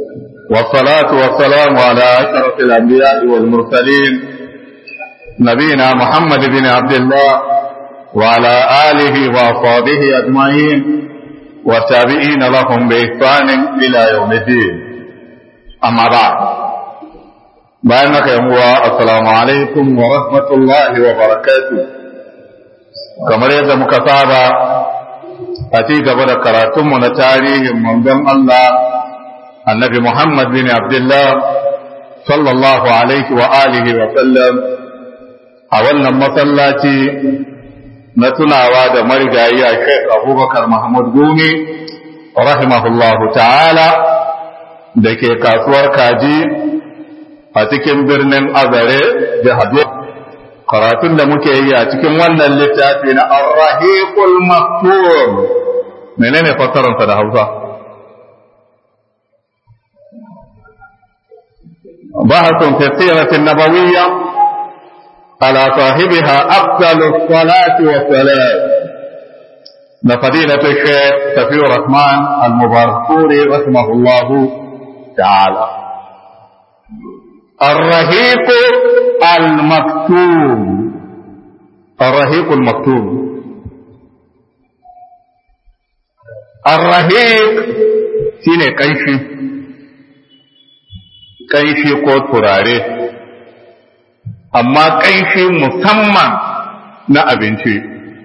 والصلاة والسلام على أشرف الأنبياء والمرسلين نبينا محمد بن عبد الله وعلى آله وأصحابه أجمعين والتابعين لهم بإحسان إلى يوم الدين أما بعد بينك يا السلام عليكم ورحمة الله وبركاته كما يد مكتابة أتيك بدأ كراتم تاريخ من دم الله النبي محمد بن عبد الله صلى الله عليه وآله وسلم أولا مسلاتي na tunawa da marigayi a Sheikh Abubakar Mahmud Gumi rahimahullahu ta'ala da ke kasuwar kaji a cikin birnin Azare jihar karatun da muke yi a cikin wannan littafi na Ar-Rahiqul Maktum menene fassararsa da Hausa بحث في السيرة النبوية على صاحبها أفضل الصلاة والسلام لفضيلة الشيخ سفي الرحمن المباركوري رحمه الله تعالى الرهيق المكتوم الرهيق المكتوم الرهيق shine kanshi kanshi ko turare amma ƙanshi musamman na abinci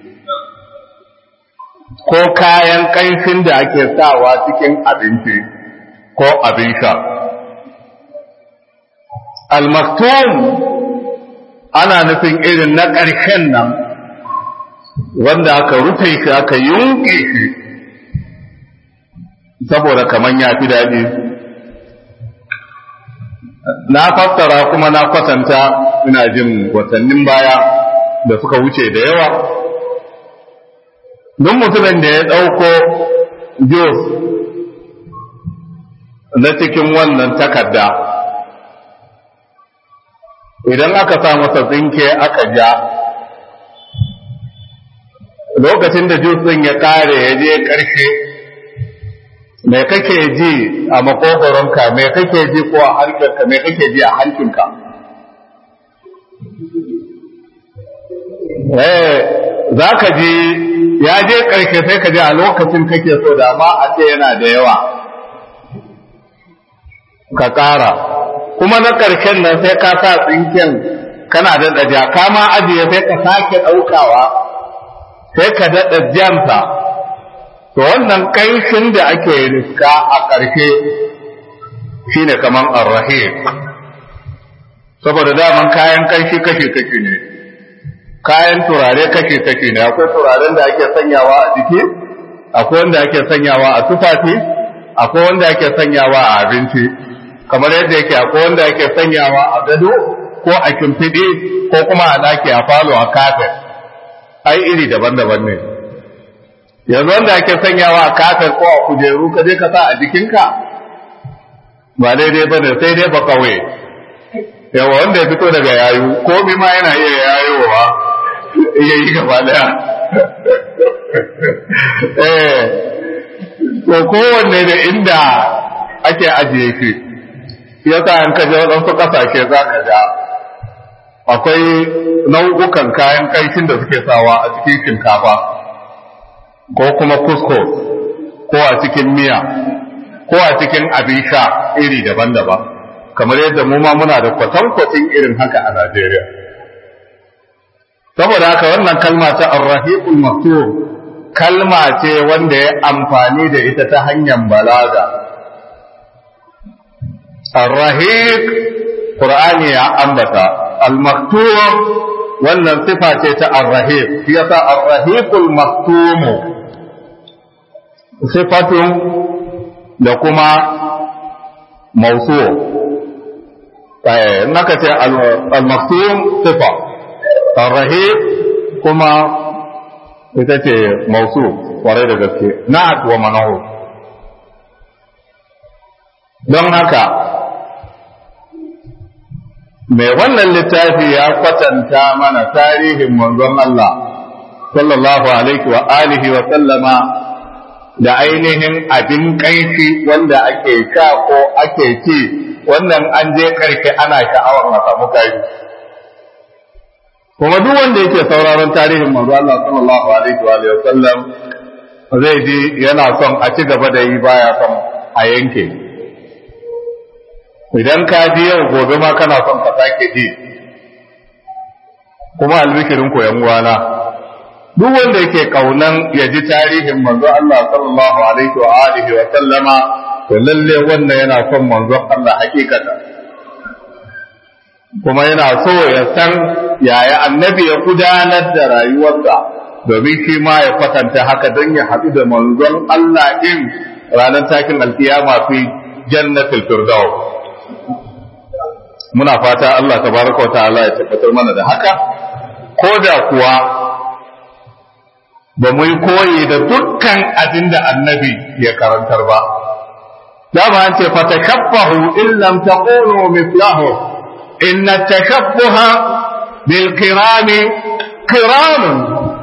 ko kayan ƙanshin da ake sawa cikin abinci ko abin sha. Almaktum ana nufin irin na ƙarshen nan wanda aka rufe shi aka yunƙe shi saboda kaman ya fi daɗi. na fassara kuma na kwatanta ina jin watannin baya da suka wuce da yawa don mutumin da ya ɗauko jos na cikin wannan takarda idan aka sa masa tsinke aka ja lokacin da jos ɗin ya ƙare ya je ƙarshe me kake ji a makogoronka me kake ji ko a harkarka me kake ji a hankinka eh za ka ji ya je ƙarshe sai ka ji a lokacin kake so da ma a ce yana da yawa ka ƙara kuma na ƙarshen nan sai ka sa tsinken kana da ɗaja ka ma ajiye sai ka sake ɗaukawa sai ka daɗa jansa to wannan kaifin da ake riska a ƙarshe shine kaman arrahim saboda daman kayan kaifi kashi-kashi ne kayan turare kashi-kashi ne akwai turaren da ake sanyawa a jiki akwai wanda ake sanyawa a tufafi akwai wanda ake sanyawa a abinci kamar yadda yake akwai wanda ake sanyawa a gado ko a kimfiɗi ko kuma a ɗaki a falo a kafet ai iri daban-daban ne yanzu wanda ake sanyawa a kafin ko a kujeru ka je ka sa a jikinka ba daidai ba ne sai dai ba kawai yawa wanda ya fito daga yayu komi ma yana iya yayowa iya yi gaba daya eh to kowanne da inda ake ajiye shi ya sa in ka je waɗansu ƙasashe za ka ga akwai nau'ukan kayan ƙanshin da suke sawa a cikin shinkafa ko kuma kusko ko a cikin miya ko a cikin abin sha iri daban-daban kamar yadda mu ma muna da kwatankwacin irin haka a Najeriya saboda haka wannan kalma ta arrahiqul maktub kalma ce wanda ya amfani da ita ta hanyar balaga arrahiq qur'ani ya ambata al-maktub wannan sifa ce ta arrahiq shi yasa arrahiqul maktum sifatun da kuma mausu in aka ce al-maktum sifa ar-rahib kuma ita ce mausu kwarai da gaske na'at wa manahu don haka mai wannan littafi ya kwatanta mana tarihin manzon Allah sallallahu alaihi wa alihi wa sallama da ainihin abin kaifi wanda ake sha ko ake ci wannan an je karke ana sha'awar a samu kai kuma duk wanda yake sauraron tarihin manzo Allah sallallahu alaihi wa sallam zai ji yana son a ci gaba da yi baya son a yanke idan ka ji yau gobe ma kana son ka sake ji kuma albishirin koyan uwana duk wanda yake kaunan ya ji tarihin manzo Allah sallallahu alaihi wa alihi wa sallama to lalle wannan yana son manzo Allah hakikata kuma yana so ya san yaya annabi ya gudanar da rayuwarsa domin shi ma ya kwatanta haka don ya haɗu da manzon Allah din ranar takin alkiyama fi jannatul firdaus muna fata Allah tabaraka wa ta'ala ya tabbatar mana da haka ko da kuwa ba mu yi koyi da dukkan abin da annabi ya karantar ba. Dama an ce fa takabbahu in lam taqulu mithlahu inna takabbuha bil kirami kiramun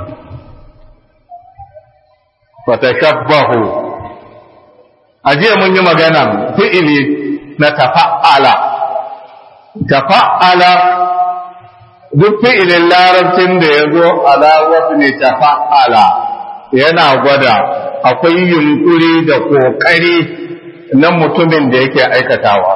fa takabbahu ajiya mun yi magana fi'ili na tafa'ala tafa'ala duk fi'ilin larabcin da ya zo ala wasu ne ta fa'ala yana gwada akwai yunkuri da ƙoƙari na mutumin da yake aikatawa.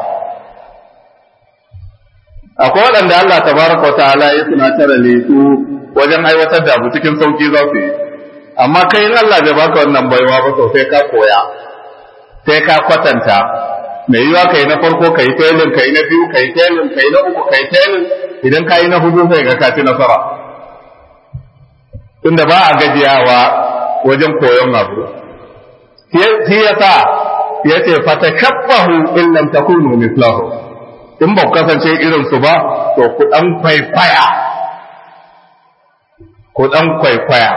Akwai waɗanda Allah ta baraka wa ta'ala ya tunatar da su wajen aiwatar da abu cikin sauƙi za su yi, amma kai in Allah bai baka wannan baiwa ba to sai ka koya, sai ka kwatanta, mai yiwa kai na farko kai telin kai na biyu kai telin kai na uku kai telin idan ka yi na hudu sai ga kaci nasara tunda ba a gajiyawa wajen koyon abu shi ya sa ya ce fata kabbahu in lam takunu mislahu in ba ku kasance irin su ba to ku dan kwaikwaya ku dan kwaikwaya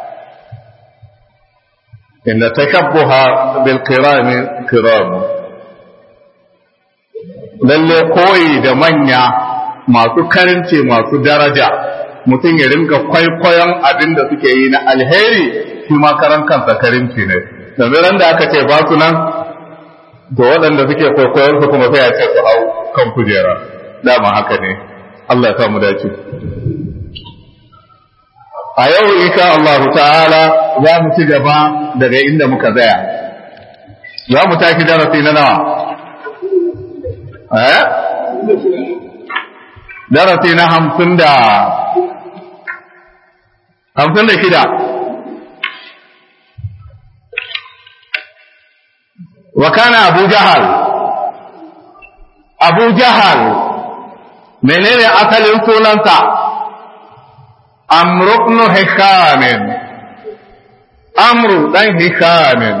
inda takabbuha bil kirami kiram lalle koyi da manya masu karince masu daraja mutum ya rinka kwaikwayon abin da suke yi na alheri shi ma karan kansa karinci ne domin da aka ce ba su nan to waɗanda suke kwaikwayon su kuma sai a ce su hau kan kujera dama haka ne Allah ya sa mu dace a yau insha Allah ta'ala za mu ci gaba daga inda muka tsaya za mu tashi darasi na nawa eh darasi na hamsin da hamsin da shida wa kana abu jahal abu jahal menene asalin sunansa amru ibn hishamin amru dan hishamin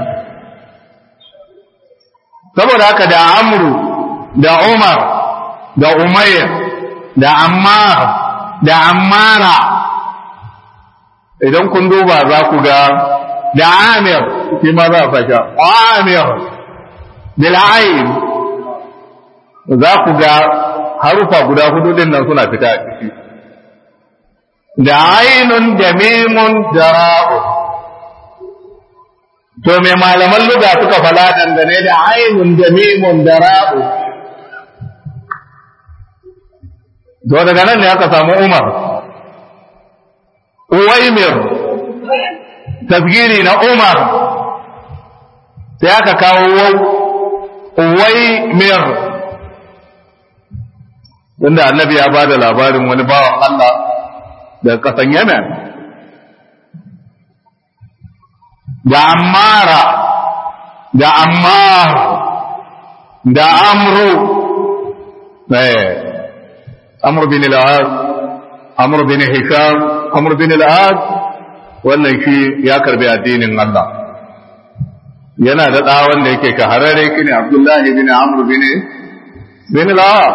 saboda haka da amru da umar da umayr da ammar da ammara idan kun duba za ku ga da amir shi ma za a fasha amir bil'ain za ku ga harufa guda hudu din nan suna fita a ciki da ainun da mimun da ra'u to me malaman luga suka fala dangane da ainun da mimun da ra'u to daga nan ne aka samu umar uwaimir tasgiri na umar sai aka kawo uwaimir wanda annabi ya ba da labarin wani bawan Allah daga ƙasan Yemen da ammara da ammar da amru amru bin al-az amru bin hisham amru bin al-az wannan shi ya karbi addinin Allah yana da ɗa wanda yake shahararre shine Abdullahi bin Amr bin bin al-As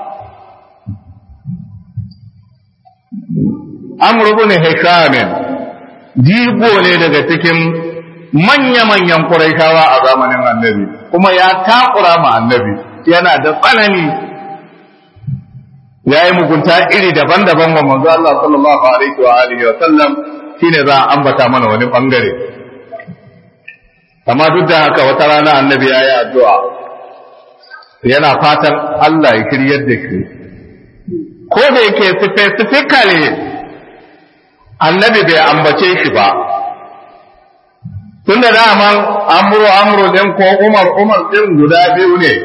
Amr bin Hisham jigo ne daga cikin manya-manyan Qurayshawa a zamanin Annabi kuma ya takura ma Annabi yana da tsanani ya yi mugunta iri daban-daban wa manzo Allah sallallahu alaihi wa alihi wa sallam shine za a ambata mana wani bangare amma duk da haka wata rana annabi ya yi addu'a yana fatan Allah ya shiryar da shi ko da yake specifically annabi bai ambace shi ba tun da daman amuru amuru din ko umar umar din guda biyu ne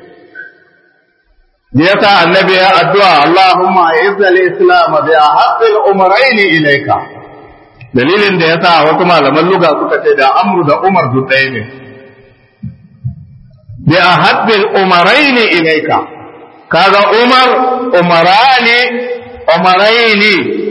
yasa annabi ya addu'a Allahumma izzal islam bi ahabbil umrayn ilayka dalilin da yasa wasu malaman luga suka ce da amru da umar duk ɗaya ne bi ahabbil umrayn ilayka kaga umar umarani umaraini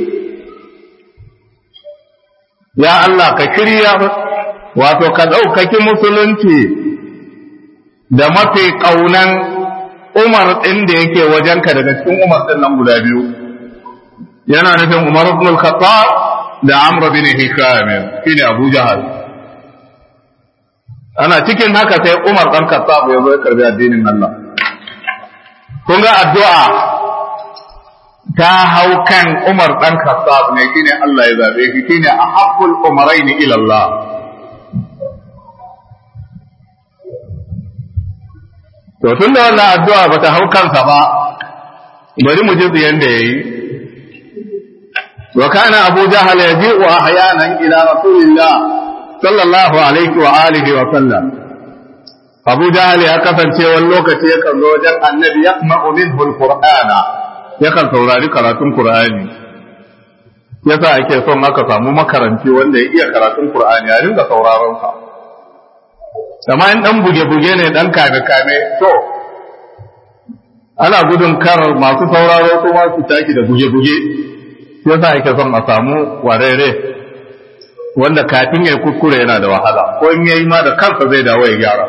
ya Allah ka shirya wato ka ɗaukaki musulunci da mafi ƙaunan umar ɗin da yake wajenka daga cikin umar ɗin nan guda biyu yana nufin umar ibn al-khattab da amr bin hisham shine abu jahal ana cikin haka sai umar ɗan khattab ya zo ya karbi addinin Allah kun ga addu'a ta hau kan umar ɗan khattab ne shine Allah ya zabe shi shine ahabbul umaraini ila Allah to tun da wannan addu'a ba ta hau kansa ba bari mu ji yanda yayi wa kana abu jahal yaji'u ahyanan ila rasulillah sallallahu alaihi wa alihi wa sallam abu jahal ya kasance wani lokaci yakan zo wajen annabi yasma'u minhu alqur'ana yakan saurari karatun qur'ani yasa ake son aka samu makaranci wanda ya iya karatun qur'ani a ringa sauraron sa amma in dan buge-buge ne dan kame-kame to ana gudun kar masu sauraro su ma su taki da buge-buge yasa ake son a samu warere wanda kafin ya kuskure yana da wahala ko in yayi ma da kansa zai dawo ya gyara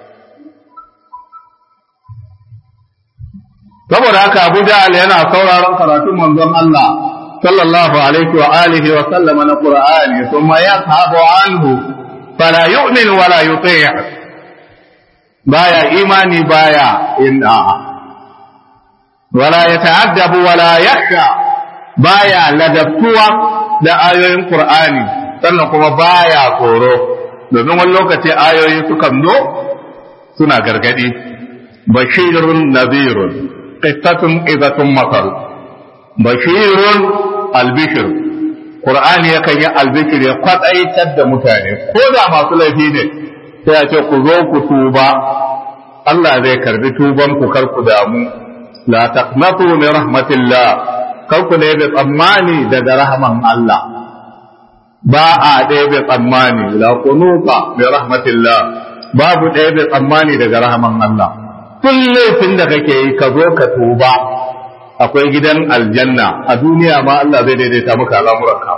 saboda haka Abu Ja'al yana sauraron karatun manzon Allah sallallahu alaihi wa alihi wa sallama na Qur'ani thumma yashabu anhu fala yu'min wala yuti' baya imani baya inna wala yata'addabu wala yakhsha baya ladabtuwa da ayoyin Qur'ani sannan kuma baya tsoro domin wani lokaci ayoyi sukan zo suna gargadi bashirun nadhirun qittatun idatun masal bashirun albishir Qur'ani yakan yi albikir ya kwatsaitar da mutane ko da masu laifi ne sai a ce ku zo ku tuba Allah zai karbi tuban ku kar ku damu la taqnatu min rahmatillah kar ku ne tsammani daga rahman Allah ba a ɗaya bai tsammani la kunuka bi rahmatillah babu ɗaya bai tsammani daga rahman Allah tun laifin da kake yi ka zo ka tuba akwai gidan aljanna a duniya ma Allah zai daidaita maka al'amuranka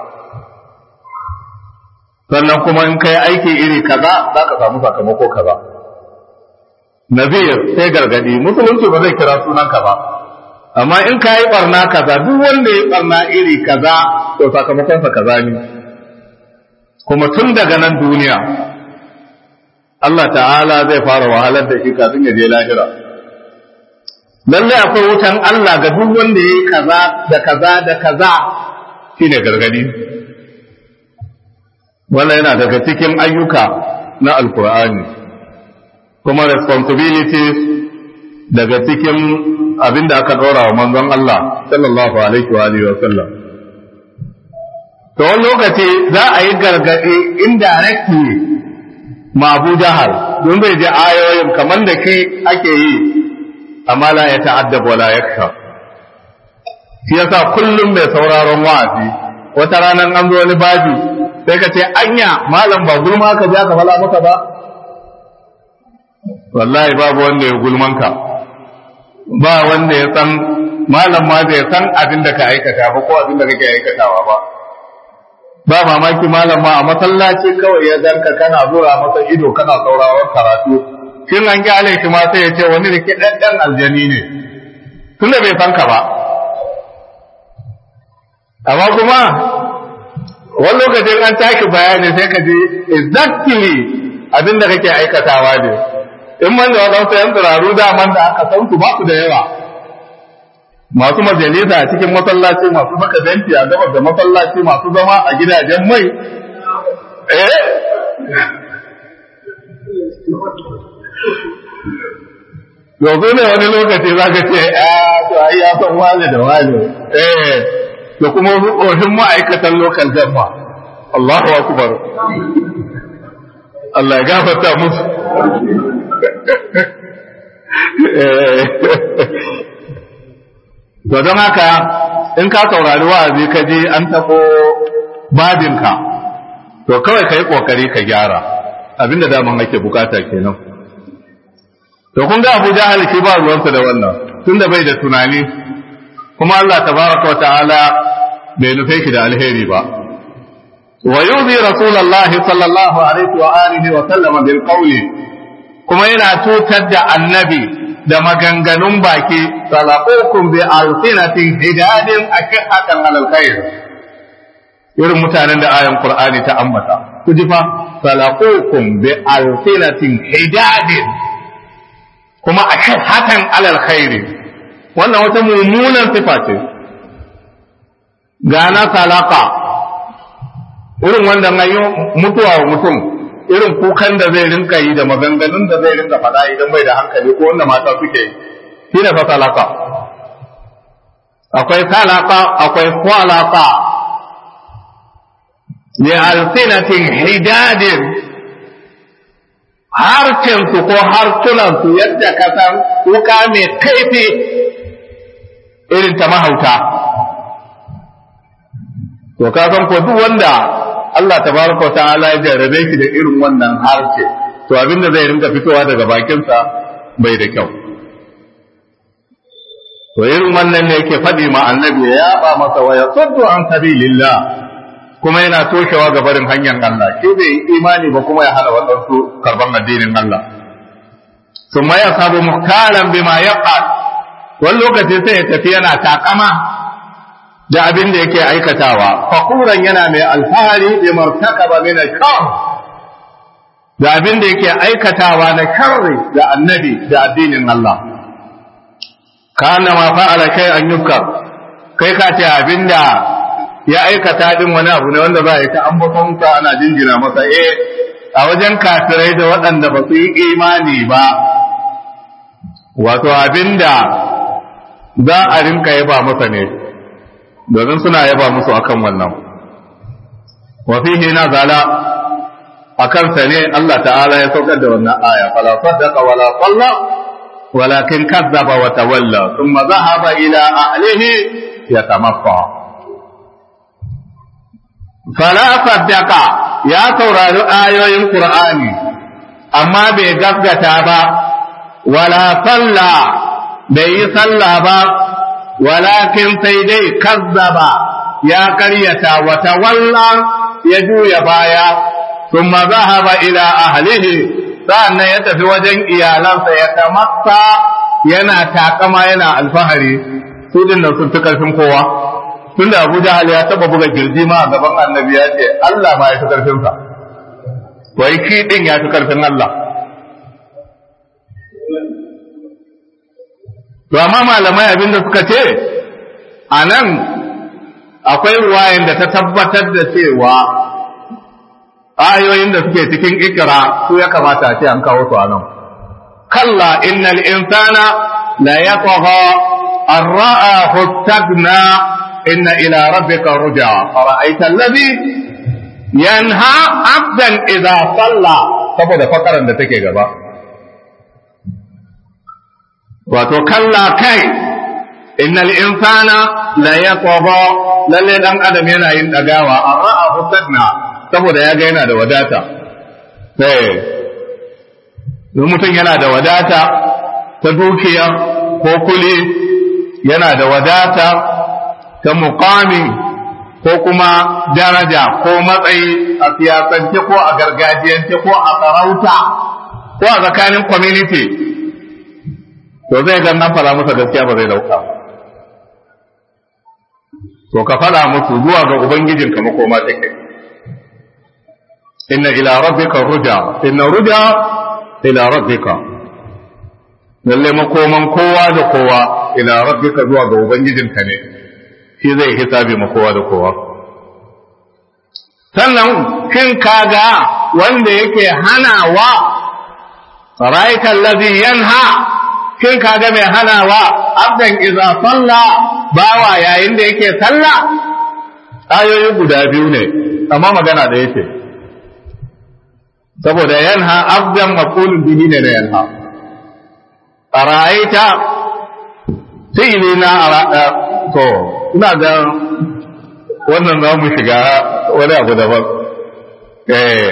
sannan kuma in kai aiki iri kaza za ka samu sakamako kaza nazir sai gargadi musulunci ba zai kira sunanka ba amma in ka yi barna kaza duk wanda ya barna iri kaza to sakamakonsa kaza ne kuma tun daga nan duniya Allah ta'ala zai fara wahalar da shi kafin ya je lahira lalle akwai wutan Allah ga duk wanda ya yi kaza da kaza da kaza shine gargadi wannan yana daga cikin ayyuka na alkur'ani kuma responsibilities daga cikin abin da aka ɗora wa manzon Allah sallallahu alaihi wa alihi wa sallam to wani lokaci za a yi gargaɗi indirectly ma Abu Jahal don bai ji ayoyin kamar da ke ake yi amma la ya ta'addab wala yakhsha shi yasa kullum mai sauraron wa'azi wata ranar an zo wani babi sai ka ce anya malam ba gulma ka ja ka fala maka ba wallahi babu wanda ya gulman ka ba wanda ya san malam ma bai san abin da ka aikata ba ko abin da kake aikatawa ba ba mamaki malam ma a masallaci kawai ya ganka kana zura masa ido kana sauraron karatu shin an kyale shi ma sai ya ce wani da ke ɗanɗan aljani ne tunda bai san ka ba amma kuma wani lokacin an tashi bayani sai ka ji exactly abin da kake aikatawa ne in man da wadansu yan turaru daman da aka san su ba su da yawa masu majalisa a cikin masallaci masu saka benci a gabas da masallaci masu zama a gidajen mai eh yanzu ne wani lokaci za ka ce a to ai ya san wani da wani eh da kuma tsohin ma'aikatan lokal jamma Allahu akbar Allah ya gafarta musu to don haka in ka saurari wa'azi ka je an tabo babinka to kawai ka yi kokari ka gyara abinda daman ake bukata kenan to kun ga Abu Jahal shi ba ruwansa da wannan tunda bai da tunani kuma Allah tabaraka wa ta'ala bai nufe shi da alheri ba wa yuzi rasulullahi sallallahu alaihi wa alihi wa sallam bil qawli kuma yana tutar da annabi da maganganun baki salaqukum bi alsinatin hidadin akihatan alal khair irin mutanen da ayan qur'ani ta ambata ku ji fa salaqukum bi alsinatin hidadin kuma akihatan alal khair wannan wata mummunan sifa ce gana salaka irin wanda an yi mutuwa wa mutum irin kukan da zai rinka yi da maganganun da zai rinka faɗa idan bai da hankali ko wanda mata suke yi shi ne fa salaka akwai salaka akwai kwalaka ne alsinatin hidadin harcensu ko harsunansu yadda ka san wuka mai kaifi irin ta mahauta to ka san ko duk wanda Allah tabaraka wa ta'ala ya jarrabe shi da irin wannan harshe to abinda zai rinka fitowa daga bakinsa bai da kyau to irin wannan ne yake faɗi ma annabi ya yaba masa wa yasuddu an sabilillah kuma yana toshewa ga barin hanyar Allah shi bai imani ba kuma ya hana waɗansu karban addinin Allah ثم يصاب مختالا بما يفعل wani lokaci sai ya tafi yana takama da abin da yake aikatawa fakuran yana mai alfahari bi martakaba min al-shar da abin da yake aikatawa na sharri da annabi da addinin Allah kana ma fa'ala kai an yukar kai ka ce abin da ya aikata din wani abu ne wanda za a yi ta ambaton sa ana jinjina masa eh a wajen kafirai da waɗanda ba su yi imani ba wato abin da za a rinka yaba masa ne domin suna yaba musu akan wannan wa fihi nazala akan sa ne Allah ta'ala ya saukar da wannan aya fala saddaqa wala salla walakin kazzaba wa tawalla thumma dhahaba ila ahlihi yatamaffa fala saddaqa ya saurari ayoyin qur'ani amma bai gaskata ba wala salla bai yi sallah ba walakin sai dai kazzaba ya karyata wata walla ya juya baya thumma zahaba ila ahlihi sa'annan ya tafi wajen iyalansa ya tamassa yana takama yana alfahari su din nan sun fi karfin kowa tunda Abu Jahal ya taba buga girji ma a gaban Annabi ya ce Allah ma ya fi karfin sa wai shi din ya fi karfin Allah To amma malamai abinda suka ce, a nan akwai ruwayan da ta tabbatar da cewa ayoyin da suke cikin ikira su ya kamata a ce an kawo su a nan. Kalla innal insana la yatgha an ra'a hustagna inna ila rabbika ruja fara'aita alladhi yanha abdan idza salla saboda fakaran da take gaba. wato kalla kai innal insana la yaqwa lalle dan adam yana yin dagawa amma a husna saboda ya ga yana da wadata sai mutum yana da wadata ta dukiya ko kuli yana da wadata ta muqami ko kuma daraja ko matsayi a siyasance ko a gargajiyance ko a sarauta ko a tsakanin community to zai ga nan fara masa gaskiya ba zai dauka to ka fara musu zuwa ga ubangijin ka makoma take inna ila rabbika ruja inna ruja ila rabbika lalle makoman kowa da kowa ila rabbika zuwa ga ubangijin ka ne shi zai hisabi ma kowa da kowa sannan kin kaga wanda yake hanawa ra'aita allazi yanha kin kaga mai hanawa abdan idza salla bawa yayin da yake sallah ayoyi guda biyu ne amma magana da yake saboda yanha abdan maqulun bihi ne da yanha ra'aita fi'ili na to ina ga wannan za mu shiga wani abu daban eh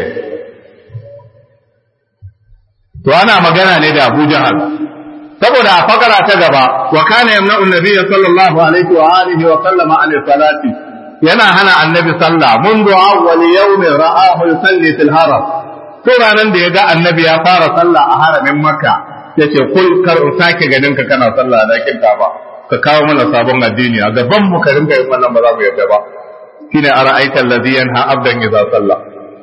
to ana magana ne da Abu Jahal saboda a fakara ta gaba wa kana yamna'u an-nabiy sallallahu alaihi wa alihi wa sallama an salati yana hana annabi sallah منذ awwal yawm ra'ahu yusalli fil haram to ranan da yaga annabi ya fara sallah a haramin makka yace kul kar in sake ganin ka kana sallah da kin ba ka kawo mana sabon addini a gaban mu ka rinka yin wannan ba za mu yarda ba shine ara'aita alladhi yanha abdan idza salla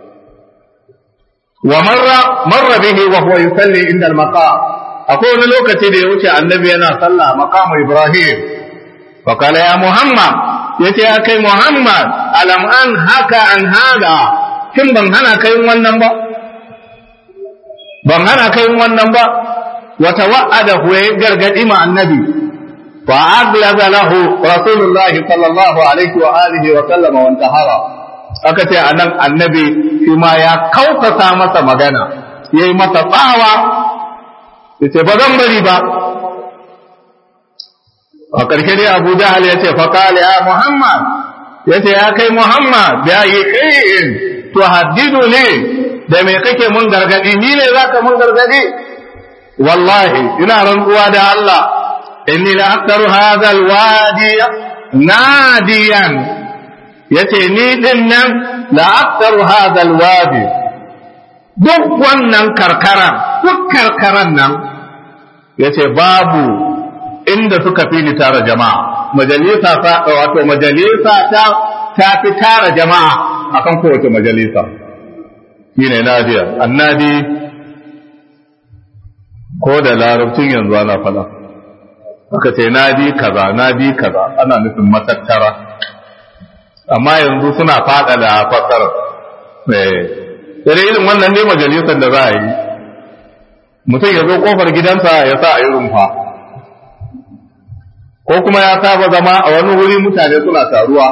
wa marra marra bihi wa huwa yusalli inda al-maqam akwai wani lokaci da ya wuce annabi yana sallah maqam ibrahim fa qala ya muhammad yace ya kai muhammad alam an haka an hada kin ban hana kai wannan ba ban hana kai wannan ba wa tawa'ada huwa gargadi ma annabi فأغلظ له رسول الله صلى الله عليه وآله وسلم وانتهر aka ce a nan annabi shi ma ya kautata masa magana ya yi masa tsawa ya ce ba zan bari ba a ƙarshe dai abu jahal ya ce faƙali ya muhammad ya ce ya kai muhammad ya yi ƙi'in to haddidu ne da me kake mun gargadi ni ne za ka mun gargadi wallahi ina rantsuwa da Allah inni la aktaru hadha alwadi nadiyan yace ni din nan la aktaru hadha alwadi duk wannan karkara duk karkaran nan yace babu inda suka fi ni tara jama'a majalisa ta wato majalisa ta ta fi tara jama'a akan kowace majalisa shine nadiya annadi ko da larabcin yanzu ana fada aka ce na bi kaza na bi kaza ana nufin matattara amma yanzu suna fada da fasara eh sai irin wannan ne majalisar da za a yi mutum ya zo kofar gidansa ya sa a yi rumfa ko kuma ya saba zama a wani wuri mutane suna taruwa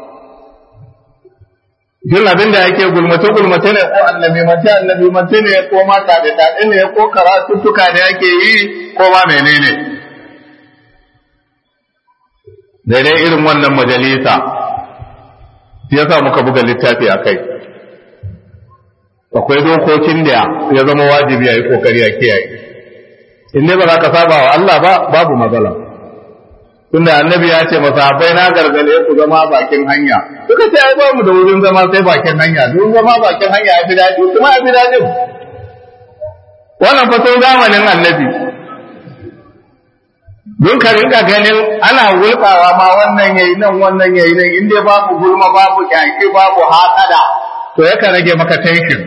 jin abin da yake gulmace gulmace ne ko annabi mace annabi mace ne ko ma taɗe taɗe ne ko karatuttuka ne ake yi ko ma menene daidai irin wannan majalisa ya sa muka buga littafi a kai akwai dokokin da ya zama wajibi a yi kokari a kiyaye in dai ba za ka saba wa Allah ba babu matsala tunda annabi ya ce masahabai na gargale ku zama bakin hanya suka ce ai ba mu da wurin zama sai bakin hanya don zama bakin hanya ya fi daɗi kuma ya fi daɗin wannan fa sai zamanin annabi don ka rinka ganin ana wulkawa ma wannan yayi nan wannan yayi nan in dai babu gulma babu kyaki babu hatsada to yakan rage maka tension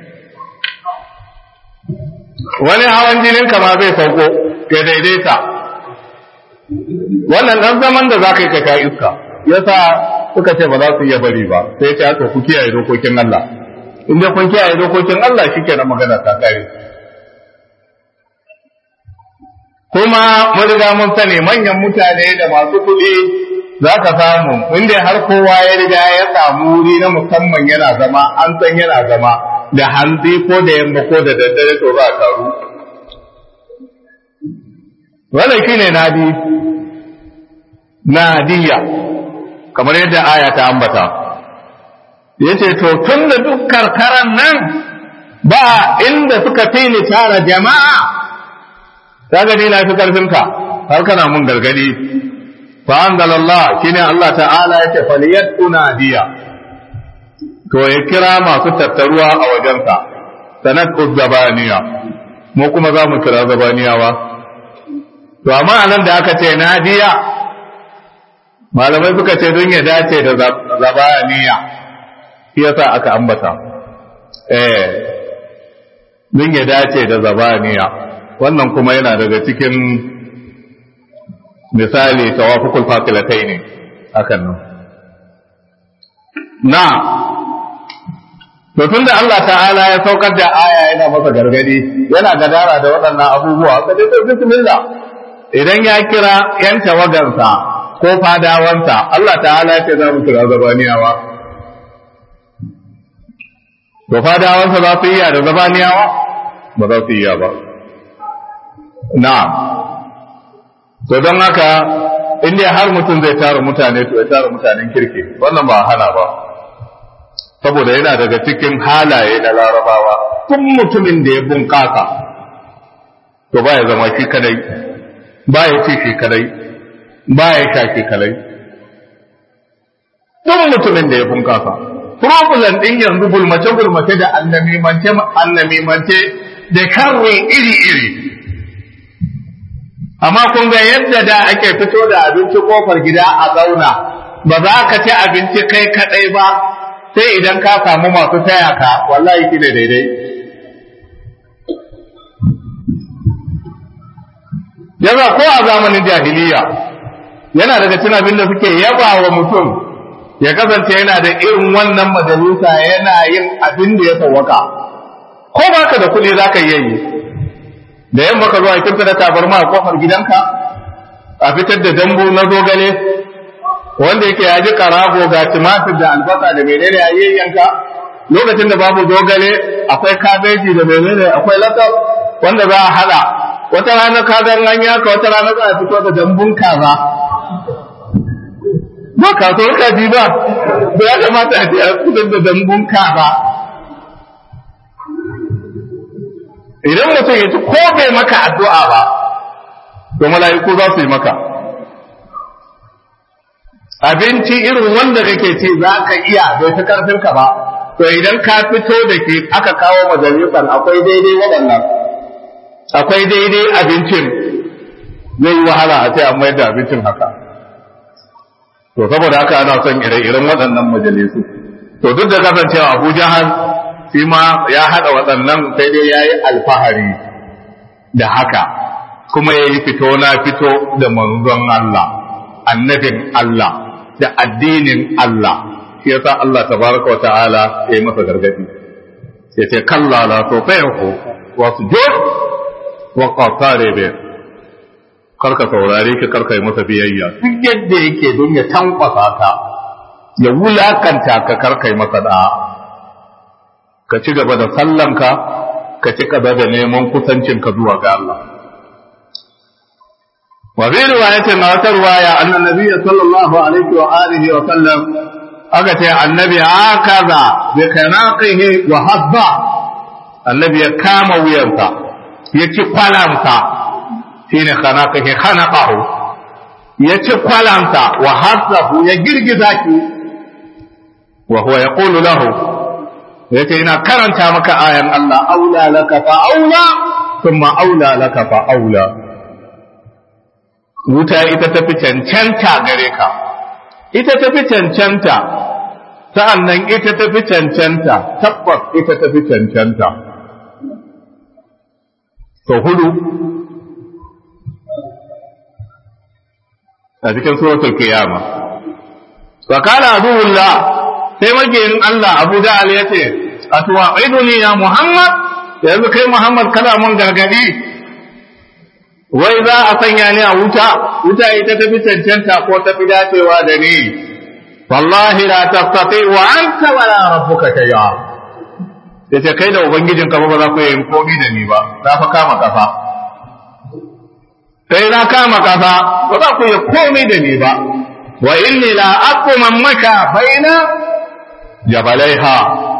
wani hawan jinin ka ma zai sauko ya daidaita wannan dan zaman da zaka yi ka kai iska yasa suka ce ba za su iya bari ba sai ta to ku kiyaye dokokin Allah in dai kun kiyaye dokokin Allah shikenan magana ta kare kuma mun riga mun sani manyan mutane da masu kuɗi za ka samu inda har kowa ya riga ya samu wuri na musamman yana zama an san yana zama da hanzi ko da yamma ko da daddare to za a taru wannan shine nadi nadiya kamar yadda aya ta ambata yace to tun da duk karkaran nan ba inda suka fi ni tara jama'a kaga ni na fi karfin ka har kana mun gargadi fa anzalallah shine Allah ta'ala yace faliyat unadiya to ya kira masu tattaruwa a wajensa sanat zabaniya mu kuma za mu kira zabaniyawa to amma anan da aka ce nadiya malamai suka ce don ya dace da zabaniya shi yasa aka ambata eh don ya dace da zabaniya wannan kuma yana daga cikin misali tawafukul fakilatai ne hakan nan na to tunda Allah ta'ala ya saukar da aya yana masa gargadi yana gadara da waɗannan abubuwa ka dai bismillah idan ya kira yan tawagarsa ko fadawansa Allah ta'ala ya ce za mu kira zabaniyawa to fadawansa za su iya da zabaniyawa ba za su iya ba na'am to don haka inda har mutum zai tara mutane to ya tara mutanen kirki wannan ba hana ba saboda yana daga cikin halaye na larabawa tun mutumin da ya bunƙasa to ba ya zama shi kadai ba ya ci shi kadai ba ya sha shi kadai tun mutumin da ya bunƙasa problem din yanzu gulmace gulmace da annamimance annamimance da karre iri iri amma kun ga yadda da ake fito da abinci kofar gida a zauna ba za ka ci abinci kai kadai ba sai idan ka samu masu taya ka wallahi shi ne daidai yaza ko a zamanin jahiliya yana daga cin abin da suke yaba wa mutum ya kasance yana da irin wannan majalisa yana yin abin da ya sawwaka ko baka da kuɗi za ka iya yi da yamma ka zo a kirta da tabarma a kofar gidanka a fitar da dambu na zogale wanda yake ya ji karago ga tumatir da albasa da menene a yayyanka lokacin da babu zogale akwai kabeji da menene akwai lasar wanda za a hada wata rana ka ga an yaka wata rana za a fito da dambun kaza ba kasuwar kaji ba da ya kamata a ce a fitar da dambun kaza idan mutum ya ci ko bai maka addu'a ba to mala'iku za su yi maka abinci irin wanda kake ci za ka iya bai fi karfin ka ba to idan ka fito da ke aka kawo majalisar akwai daidai waɗannan akwai daidai abincin zai yi wahala a ce an mayar da abincin haka to saboda haka ana son ire-iren waɗannan majalisu to duk da kasancewa abu jahal shi ma ya haɗa waɗannan sai dai ya yi alfahari da haka kuma ya yi fito na fito da manzon Allah annabin Allah da addinin Allah shi yasa Allah tabaraka wa ta'ala ya yi masa gargadi ya ce kalla la to fayahu wa sujud wa qatare be karka saurare ki karka yi masa biyayya duk yadda yake don ya tankwasa ka ya wulakanta ka karka yi masa da'a ka ci gaba da sallanka ka ci gaba da neman kusancinka zuwa ga Allah wa fi riwayatin na wata riwaya annan nabiy sallallahu alaihi wa alihi wa sallam aka ce annabi akaza bi kanaqihi wa habba annabi ya kama wuyansa ya ci kwalamsa shine kanaqihi khanaqahu ya ci kwalamsa wa hasahu ya girgiza ki wa huwa yaqulu lahu yace ina karanta maka ayan Allah aula laka fa aula thumma aula laka fa aula wuta ita tafi cancanta gare ka ita tafi cancanta sa'annan ita tafi cancanta tabbas ita tafi cancanta to hudu a cikin suratul qiyama wa kana aduwullah sai magiyin Allah Abu Ja'al ya ce, A tuwa'iduni ya Muhammad, yanzu kai Muhammad kana mun gargadi, wai za a sanya ni a wuta, wuta ita tafi cancanta ko tafi dacewa da ni, wallahi la tastati wa anta wala rabbuka shay'a. Ya ce kai da Ubangijin ka ba za ku yi komi da ni ba, za fa kama kafa. Kai na kama kafa, ba za ku yi komi da ni ba. Wa inni la aquman maka baina jabalaiha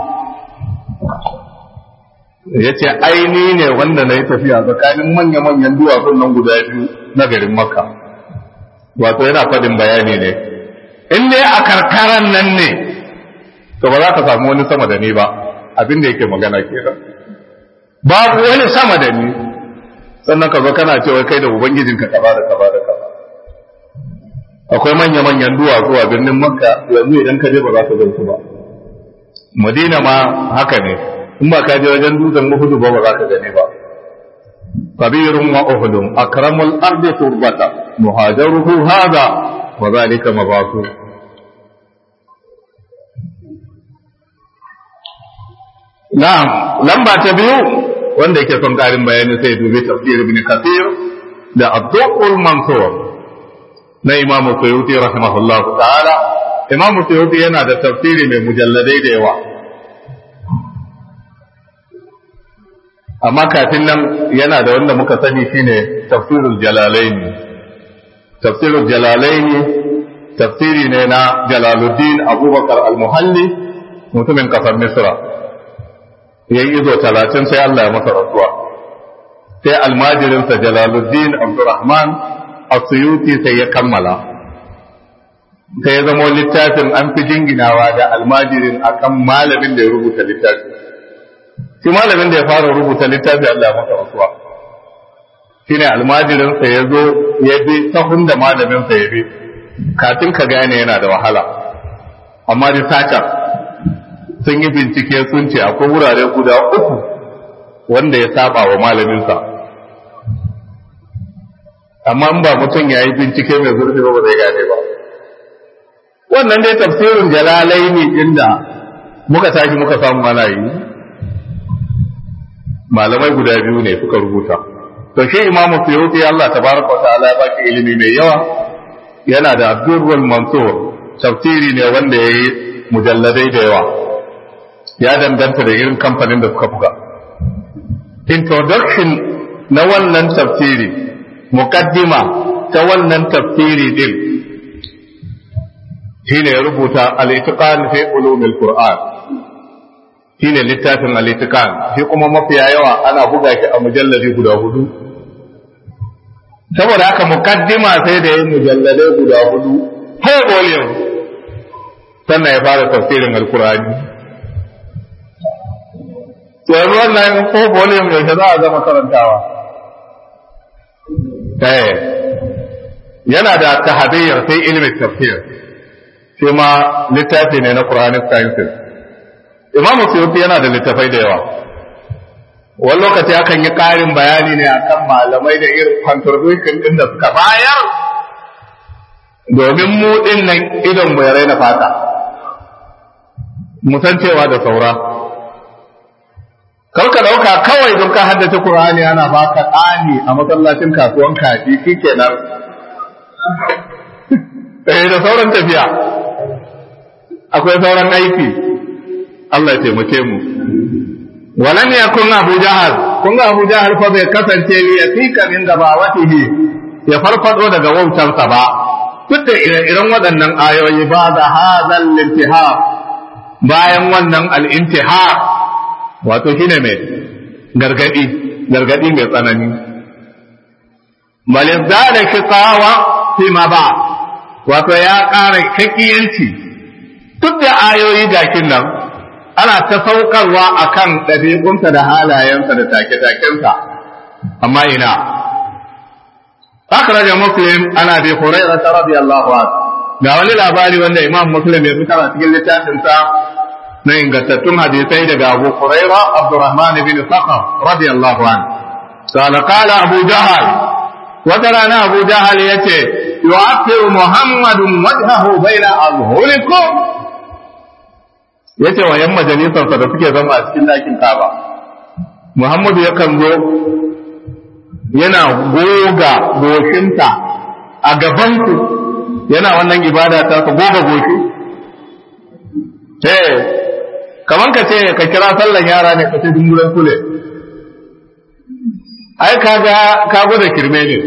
ya ce aini ne wanda na yi tafiya tsakanin manya-manyan duwatsun nan guda biyu na garin makka wato yana faɗin bayani ne in dai a karkaran nan ne to ba za ka samu wani sama da ni ba abin da yake magana kenan babu wani sama da ni sannan ka zo kana cewa kai da ubangijinka ka da ka da kaza akwai manya-manyan duwatsu a birnin makka yanzu idan ka je ba za ka gan su ba madina ma haka ne in ba ka je wajen dutsen uhudu ba ba za ka gane ba kabirun wa uhudun akramul ardi turbata muhajaruhu hada wa zalika mabasu na'am lamba ta biyu wanda yake son karin bayani sai dubi tafsir ibn kathir da abdul mansur na imamu suyuti rahimahullahu ta'ala imamu suyuti yana da tafsiri mai mujalladai da yawa amma kafin nan yana da wanda muka sani shine tafsirul jalalaini tafsirul jalalaini tafsiri ne na jalaluddin abubakar al-muhalli mutumin kasar misra ya yi izo talatin sai allah ya masa rasuwa sai almajirinsa jalaluddin abdurrahman asuyuti sai ya kammala sai ya zama littafin an fi jinginawa da almajirin akan malamin da ya rubuta littafi shi malamin da ya fara rubuta littafi Allah ya masa rasuwa shine almajirinsa ya zo ya bi sahun da malaminsa ya bi kafin ka gane yana da wahala amma researcher sun yi bincike sun ce akwai wurare guda uku wanda ya saba wa malaminsa amma in ba mutum ya yi bincike mai zurfi ba ba zai gane ba wannan dai tafsirin jalalai ne inda muka tashi muka samu mana yi malamai guda biyu ne suka rubuta to shi imamu suyuti Allah tabaraka wa ta'ala ya baki ilimi mai yawa yana da abdurrul mansur tafsiri ne wanda ya yi mujalladai da yawa ya danganta da irin kamfanin da suka buga introduction na wannan tafsiri muqaddima ta wannan tafsiri din shine ya rubuta al-itiqan fi ulumil qur'an shine littafin al-itiqan shi kuma mafiya yawa ana buga shi a mujalladi guda hudu saboda haka muqaddima sai da yin mujalladai guda hudu har volume sannan ya fara tafsirin al-qur'ani to yanzu wannan ko volume yaushe za a zama karantawa eh yana da tahdhir sai ilmin tafsir sai ma littafi ne na Quranic sciences Imam Suyuti yana da littafai da yawa wani lokaci akan yi ƙarin bayani ne akan malamai da irin contribution din da suka bayar domin mu din nan idon mu ya raina fata mu san cewa da saura kar ka dauka kawai don ka haddace Qur'ani ana baka tsani a masallacin kasuwan kaji shikenan eh da sauran tafiya akwai sauran aiki Allah ya taimake mu walan yakun Abu Jahal kun ga Abu Jahal fa bai kasance li yatika min gabawatihi ya farfado daga wautarsa ba duk da irin waɗannan ayoyi ba da hadal intiha bayan wannan al-intiha wato shine mai gargadi gargadi mai tsanani balin da shiqawa fi ma ba wato ya ƙara shakiyanci duk da ayoyi gakin nan ana ta saukarwa a kan ɗabi'unsa da halayensa da take-takensa amma ina akhraja muslim ana bi hurairah radiyallahu anhu ga wani labari wanda imam muslim ya fitar a cikin littafinsa na ingantattun hadisai daga abu hurairah abdurrahman bin sakhar radiyallahu anhu قال قال أبو جهل وترانا أبو جهل يتي يؤثر محمد وجهه بين أظهركم yace wa ‘yan majalisarsa da suke zama a cikin ɗakin kaba Muhammadu yakan zo yana goga goshinta a gabanku yana wannan ibada ta su goga goshi eh kaman ka ce ka kira sallan yara ne ka ce dungulan kule ai kaga ka gwada kirme ne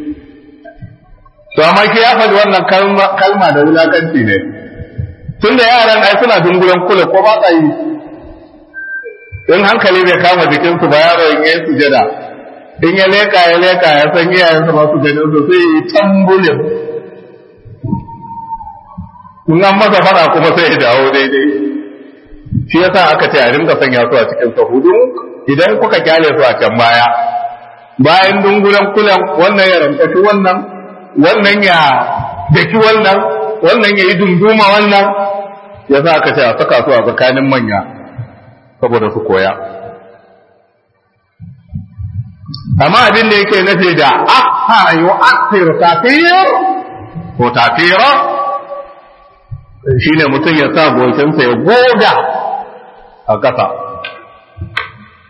to amma ki ya faɗi wannan kalma da wulakanci ne tun da yaran ai suna dungulan kula ko ba sa yi in hankali bai kama jikinsu ba yaro in yi sujada in ya leka ya leka ya san iyayensa ba su ganin su sai yi tambulin in an masa fara kuma sai ya dawo daidai shi yasa aka ce a rinka sanya su a cikin sahudu idan kuka kyale su a can baya bayan dungulan kulan wannan ya rankashi wannan wannan ya daki wannan wannan ya yi dunduma wannan ya sa aka ce a saka su a tsakanin manya saboda su koya amma abin da yake nufi da aka yi aktir tafiyar ko tafira shi ne mutum ya sa gocinsa ya goga a ƙasa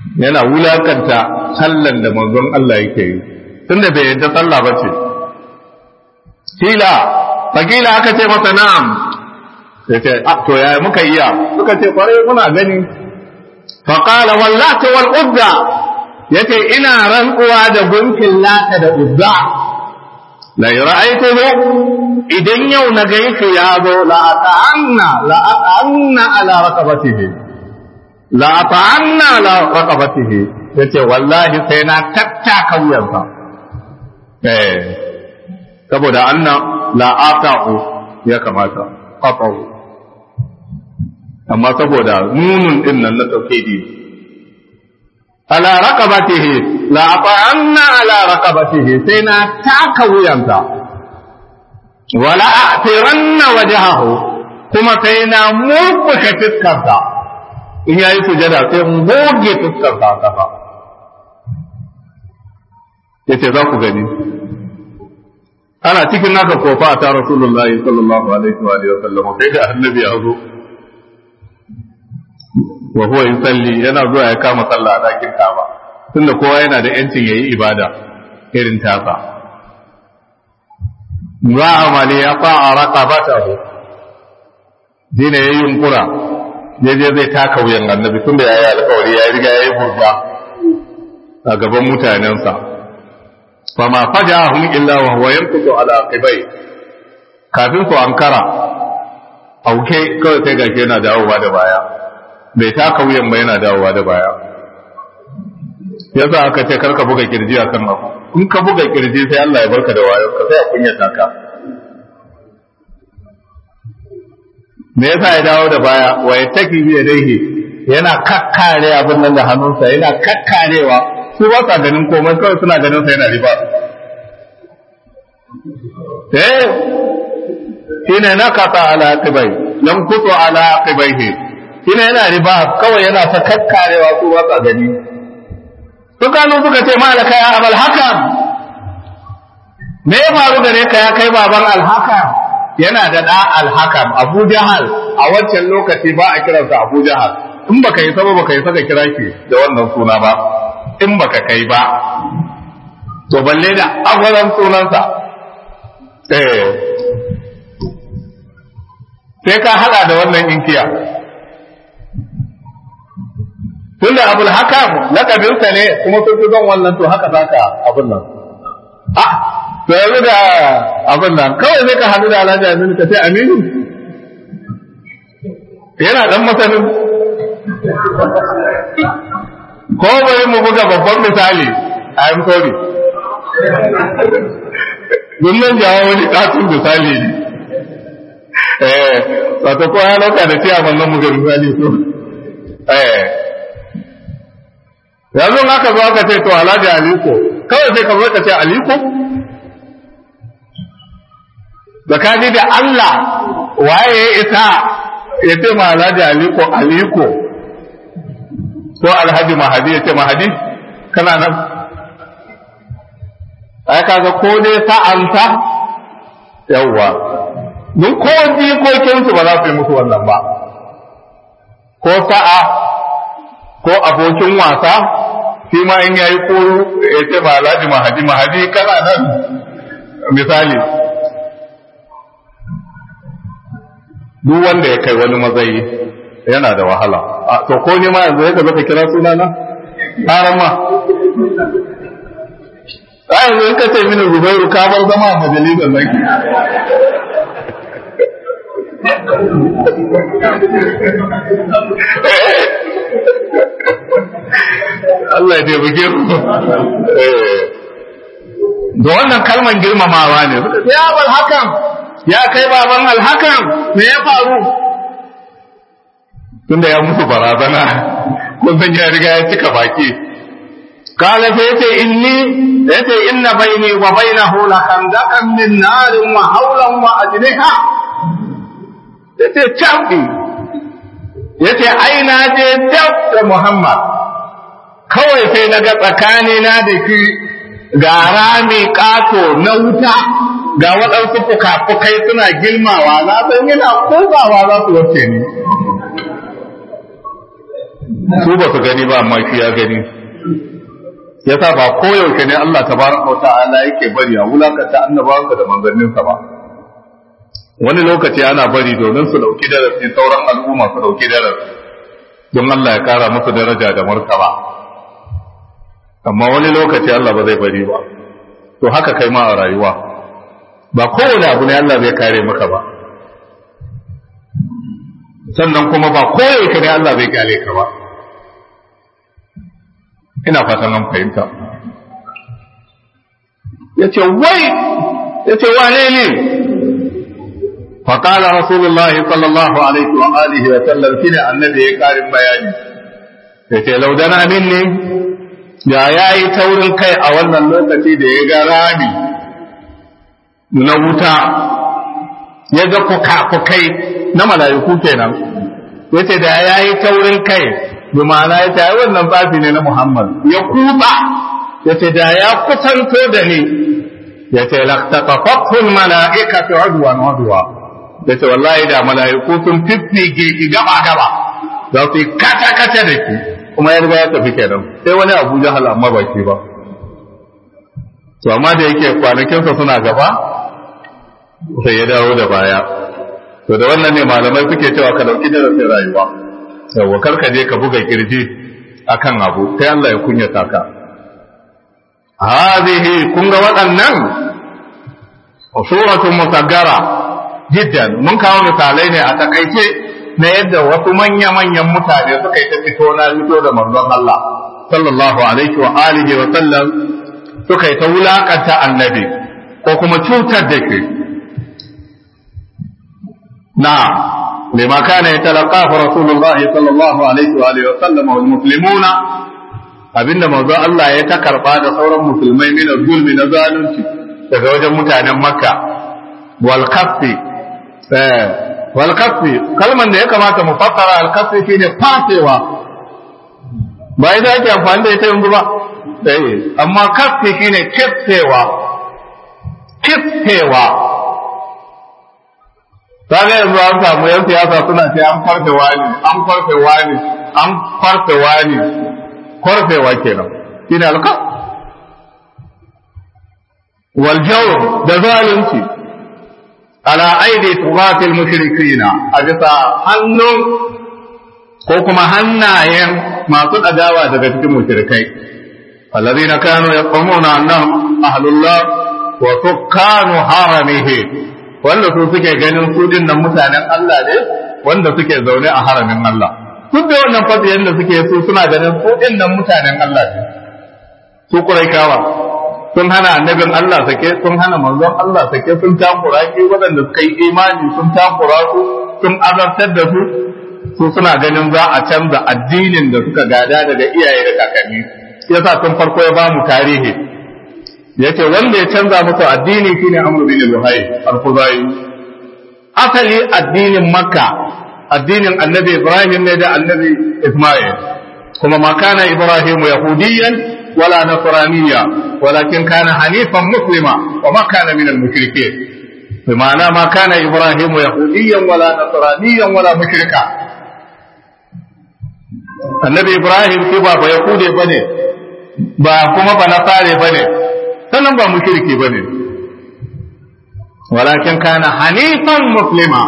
yana wulakanta sallan da manzon Allah yake yi tunda bai yadda sallah ba ce kila fakila aka ce masa na'am sai ce to yaya muka iya suka ce kwarai muna gani faqala wallati wal uzza yace ina rantsuwa da gunkin lata da uzza la ra'aytuhu idan yau na ganshi ya zo la ata'anna la ata'anna ala raqabatihi la ata'anna ala raqabatihi yace wallahi sai na tattaka wuyansa eh saboda anna la ata'u ya kamata qata'u amma saboda nunun din nan na tauhidi ala raqabatihi la ata'anna ala raqabatihi sai na taka wuyansa wala a'tiranna wajhahu kuma sai na murkushe fiskarsa in yayi sujada sai in goge fiskarsa a kafa yace za ku gani ana cikin naka kofa ta rasulullahi sallallahu alaihi wa alihi wa sallam sai da annabi ya zo wa huwa yusalli yana zuwa ya kama sallah a dakin Kaaba tunda kowa yana da yancin yayi ibada irin tasa wa amali ya fa'a raqabatahu dina yayi yunkura je je zai taka wuyan annabi tunda yayi alƙawari ya riga yayi burba a gaban mutanensa fama fajahum illa wa huwa yankutu ala aqibai kafin su ankara auke kawai sai gashi yana dawowa da baya bai taka wuyan ba yana dawowa da baya yasa aka ce karka buga kirji a kan abu in ka buga kirji sai Allah ya barka da wayo ka sai a kunya taka me yasa ya dawo da baya wa ya taki bi yadayhi yana kakkare abin nan da hannunsa yana kakkarewa su ba sa ganin komai kawai suna ganin sa yana riba eh shine na kata ala aqibai yankutu ala aqibaihi shine yana riba kawai yana ta kakkarewa su ba sa gani su kanu suka ce malaka ya abal hakam me ya faru gare ka ya kai baban alhakam yana da da alhakam abu jahal a wancan lokaci ba a kiransa abu jahal in baka yi saba baka yi saka kira shi da wannan suna ba in baka kai ba to balle da agwaran sunansa eh sai ka hada da wannan inkiya tunda abul hakam lakabinsa ne kuma sun fi zon wannan to haka zaka abin nan a to yanzu da abin nan kawai sai ka hadu da alhaji aminu ka ce aminu yana dan masanin ko bari mu buga babban misali I am sorry Dunnan jawo wani katun misali ne eh wato ko ya lauka da ciyaman nan muga misali so eh yanzu aka zo aka ce to alhaji aliko kawai sai ka zo ka ce aliko tsakani da Allah waye ya isa ya ce ma alhaji aliko aliko ko alhaji mahadi ya ce mahadi kana nan ai kaga ko dai sa'anta yawwa duk ko jikokinsu ba za su yi musu wannan ba ko sa'a ko abokin wasa shi ma in yayi ko ya ce ma alhaji mahadi mahadi kana nan misali duk wanda ya kai wani matsayi yana da wahala a to ko ne ma yanzu ya zaka kira suna na haram ma a yanzu in ka ce mini zubairu ka bar zama a majalisar nan Allah ya taimake mu da wannan kalman girmamawa ne ya bal hakan ya kai baban alhakan me ya faru tunda ya musu barazana kun san ya riga ya cika baki kala sai yace inni yace inna baini wa bainahu la khandaqan min narin wa hawlan wa ajniha yace chafi yace ai na je dab da Muhammad kawai sai naga tsakani na da shi ga rami kato na wuta ga waɗansu fuka-fukai suna gilmawa na san yana kogawa za su wace ni su ba su gani ba amma shi ya gani yasa ba koyaushe ne Allah tabaraka wa ta'ala yake bari a wulakanta annabawansa da manzanninsa ba wani lokaci ana bari domin su dauki darasi sauran al'umma su dauki darasi don Allah ya kara musu daraja da martaba amma wani lokaci Allah ba zai bari ba to haka kai ma a rayuwa ba kowane abu ne Allah zai kare maka ba sannan kuma ba koyaushe ne Allah zai kare ka ba ina fatan an fahimta yace wai yace wane ne فقال رسول الله صلى الله عليه وآله وسلم كنا النبي قال بياني yace laudana minni da ya yi taurin kai a wannan lokaci da ya ga rami na wuta ya ga fuka-fukai na mala'iku kenan yace da ya yi taurin kai bi ma'ana ya ce wannan babi ne na Muhammad ya kuba yace da ya kusanto da ni yace laqtaqafatul mala'ikatu udwan udwa da ce wallahi da mala'iku sun fiffige ki gaba gaba za su yi kata kata da ki kuma ya riga ya tafi kenan sai wani abu jahal amma ba shi ba to amma da yake kwanakinsa suna gaba sai ya dawo da baya to da wannan ne malamai suke cewa ka dauki darasin rayuwa yawa kar ka je ka buga kirji akan abu sai Allah ya kunyata ka hadhihi kun ga waɗannan suratun musaggara jiddan mun kawo misalai ne a takaice na yadda wasu manya-manyan mutane suka yi ta fito na fito da manzon Allah sallallahu alaihi wa alihi wa sallam suka yi ta wulakanta annabi ko kuma cutar da ke na lima kana yatalaqahu rasulullahi sallallahu alaihi wa alihi wa sallam wal muslimuna abinda manzon Allah ya ta karba da sauran musulmai min zulmi na zalunci daga wajen mutanen makka wal kaffi walkafi kalman da ya kamata mu fassara alkafi shine fasewa ba ita ake amfani da ita yanzu ba eh amma kafi shine kiftewa kiftewa kaga yanzu an samu yan siyasa suna ce an farfe wani an farfe wani an farfe wani korfewa kenan shine alkaf wal jawr da zalunci ala aidi tugatil mushrikina a bisa hannun ko kuma hannayen masu adawa daga cikin mushrikai alladhina kanu yaqumuna annahum ahlullah wa sukkanu haramihi wanda su suke ganin su dinnan mutanen Allah ne wanda suke zaune a haramin Allah duk da wannan fadiyan da suke su suna ganin su dinnan mutanen Allah ne su kuraikawa sun hana annabin Allah sake sun hana manzon Allah sake sun takura ki waɗanda suka yi imani sun takura su sun azabtar da su su suna ganin za a canza addinin da suka gada daga iyaye da kakanni yasa tun farko ya bamu tarihi yace wanda ya canza musu addini shine Amr bin Luhay al-Khuzai asali addinin Makka addinin Annabi Ibrahim ne da Annabi Ismail kuma ma kana Ibrahim yahudiyan ولا نصرانيا ولكن كان حنيفا مسلما وما كان من المشركين بمعنى ما كان إبراهيم يهوديا ولا نصرانيا ولا مشركا النبي إبراهيم كبا بيهودي بني با كما بنصاري بني سنن با مشركي بني ولكن كان حنيفا مسلما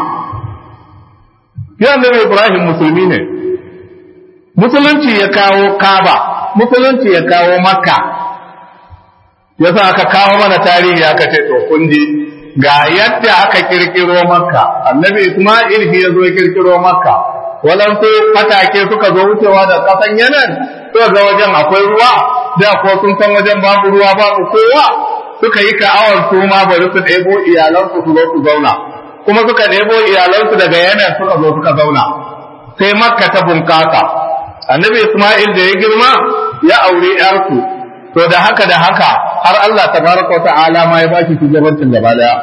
يا النبي إبراهيم مسلمين musulunci ya kawo kaba musulunci ya kawo makka ya sa aka kawo mana tarihi aka ce to kun ji ga yadda aka kirkiro makka annabi isma'il shi ya zo kirkiro makka walansu fatake suka zo wucewa da kasan yanan to ga wajen akwai ruwa da ko sun san wajen babu ruwa babu kowa suka yi ka'awar su ma bari su ɗebo iyalansu su zo su zauna kuma suka ɗebo iyalansu daga yanan suka zo suka zauna sai makka ta bunkasa annabi Ismail da ya girma ya aure ‘yarsu, to da haka da haka har Allah ta baraka wata alama ya baki shugabancin gaba daya.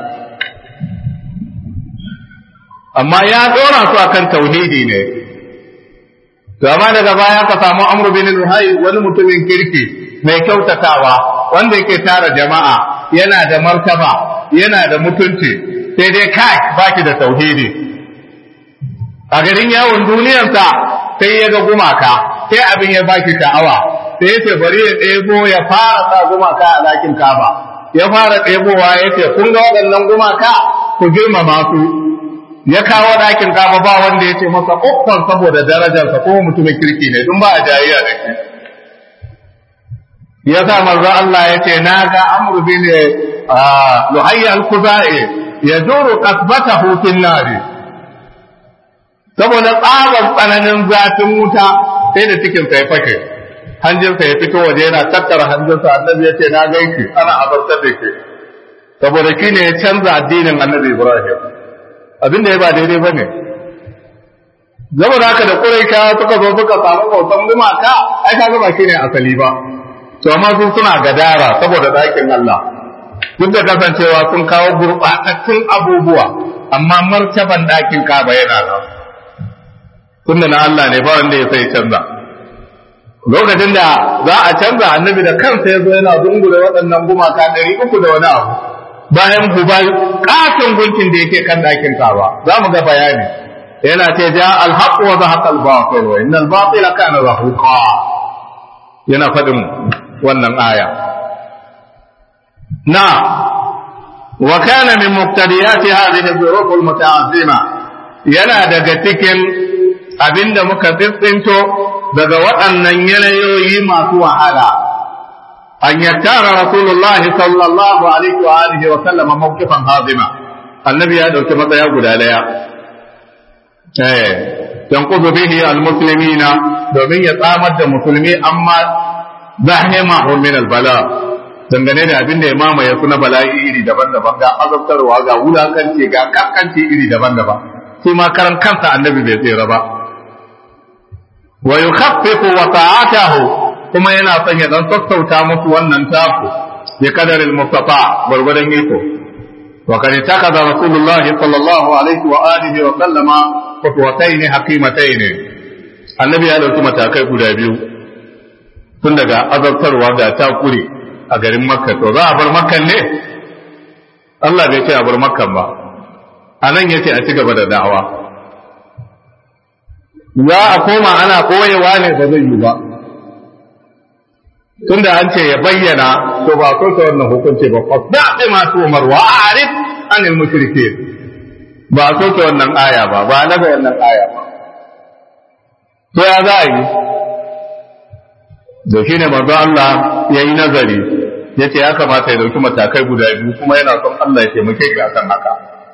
Amma ya ɗora su akan tauhidi ne, to amma daga baya ka samu Amr bin Luhai wani mutumin kirki mai kyautatawa wanda yake tara jama'a yana da martaba yana da mutunci sai dai kai baki da tauhidi a garin yawon duniyarsa sai ya ga gumaka sai abin ya baki sha'awa sai ya ce bari ya ɗebo ya fara sa gumaka a ɗakin kaba ya fara ɗebowa ya ce kun ga waɗannan gumaka ku girmama su ya kawo ɗakin kaba ba wanda ya ce masa uffan saboda darajarsa ko mutumin kirki ne dun ba a jayayya da shi ya sa manzo Allah ya ce na ga amru bin luhayya al-khuzai ya duru qasbatahu fil nari saboda tsaban tsananin zafin wuta sai da cikin sa ya fashe hanjinsa ya fito waje yana tattara hanjinsa annabi ya ce na gaishe ana azabtar da ke saboda shi ne ya canza addinin annabi ibrahim abin da ya ba daidai ba ne saboda haka da ƙuraika suka zo suka samu bautan gumaka ai ka ba shi ne asali ba to amma su suna gadara saboda ɗakin Allah duk da kasancewa sun kawo gurɓatattun abubuwa amma martaban ɗakin kaba yana nan tunda na Allah ne ba wanda ya sai canza lokacin da za a canza annabi da kansa ya zo yana zungure waɗannan gumaka ɗari uku da wani abu bayan hubal katon gunkin da yake kan ɗakin kaba za mu ga bayani yana ce ja alhaq wa zahaqa al-batil wa innal batila kana zahuqa yana faɗin wannan aya na wa kana min muqtadiyati hadhihi dhuruf al-muta'azzima yana daga cikin abinda muka tsintsinto daga waɗannan yanayoyi masu wahala an yattara rasulullah sallallahu alaihi wa alihi wa sallama mawqifan hazima annabi ya dauki matsaya guda daya eh yanqudu bihi almuslimina domin ya tsamar da musulmi amma zahimahu min albala dangane da abin da ya mamaye su na bala'i iri daban-daban ga azabtarwa ga wulakanci ga kakkanci iri daban-daban su ma karan kansa annabi bai tsira ba wa yukhaffifu wa ta'atahu kuma yana son ya dan sassauta musu wannan taku bi kadaril mustafa gurgurdan iko wa kad takaza rasulullah sallallahu alaihi wa alihi wa sallama fatwatayn hakimatayn annabi ya dauki matakai guda biyu tun daga azabtarwa ga takure a garin makka to za a bar makkan ne Allah bai ce a bar makkan ba anan yace a ci gaba da da'awa za a koma ana koyewa ne ba zai yi ba tunda an ce ya bayyana to ba so ta wannan hukunci ba fasda bi ma tumar wa arif anil mushrikeen ba so ta wannan aya ba ba na ga wannan aya ba to ya za a yi da shine manzo Allah ya yi nazari ya ce ya kamata ya dauki matakai guda biyu kuma yana son Allah ya taimake shi akan haka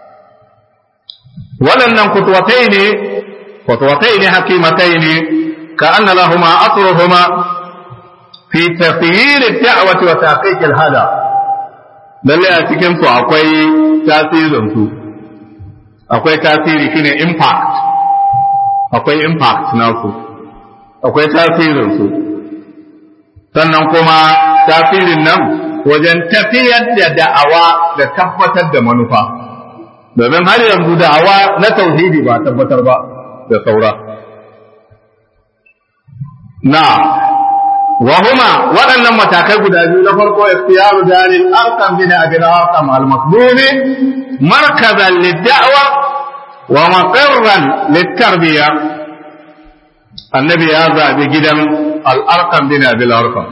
waɗannan kutuwatai ne kutuwatai ne hakimatai ne ka anna lahuma asruhuma fi tafiyir da'wati wa taqiq al-hada lalle a cikin su akwai tasirin su akwai tasiri shine impact akwai impact na su akwai tasirin su sannan kuma tasirin nan wajen tafiyar da da'awa da tabbatar da manufa domin har yanzu da'awa na tauhidi ba tabbatar ba da saura na وهما waɗannan matakai guda biyu na farko ikhtiyaru daril arqam bin abi arqam al maqdum markazan lid-da'wa wa maqarran lit-tarbiya annabi ya zabi gidan al arqam bin abi arqam